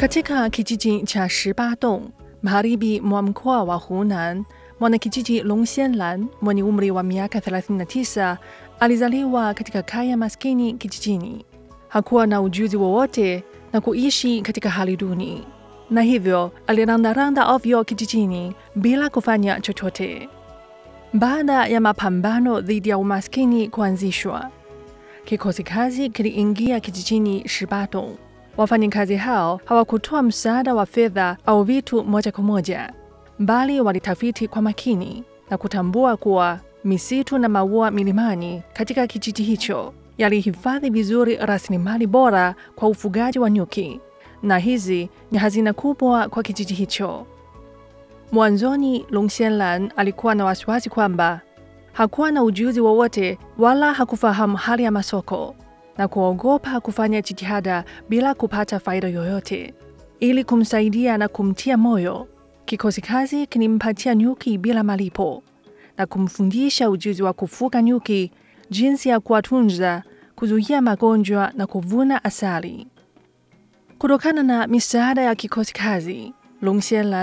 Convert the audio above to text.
Katika kijiji cha Shibadong, magharibi mwa mkoa wa Hunan, mwanakijiji Long Xianlan mwenye umri wa miaka 39 alizaliwa katika kaya maskini kijijini. Hakuwa na ujuzi wowote na kuishi katika hali duni, na hivyo alirandaranda ovyo kijijini bila kufanya chochote. Baada ya mapambano dhidi ya umaskini kuanzishwa, kikosi kazi kiliingia kijijini Shibadong. Wafanyakazi hao hawakutoa msaada wa fedha au vitu moja kwa moja, bali walitafiti kwa makini na kutambua kuwa misitu na maua milimani katika kijiji hicho yalihifadhi vizuri rasilimali bora kwa ufugaji wa nyuki, na hizi ni hazina kubwa kwa kijiji hicho. Mwanzoni, Long Xianlan alikuwa na wasiwasi kwamba hakuwa na ujuzi wowote wala hakufahamu hali ya masoko na kuogopa kufanya jitihada bila kupata faida yoyote. Ili kumsaidia na kumtia moyo, kikosi kazi kilimpatia nyuki bila malipo na kumfundisha ujuzi wa kufuga nyuki, jinsi ya kuwatunza, kuzuia magonjwa na kuvuna asali. Kutokana na misaada ya kikosi kazi, Long Xianlan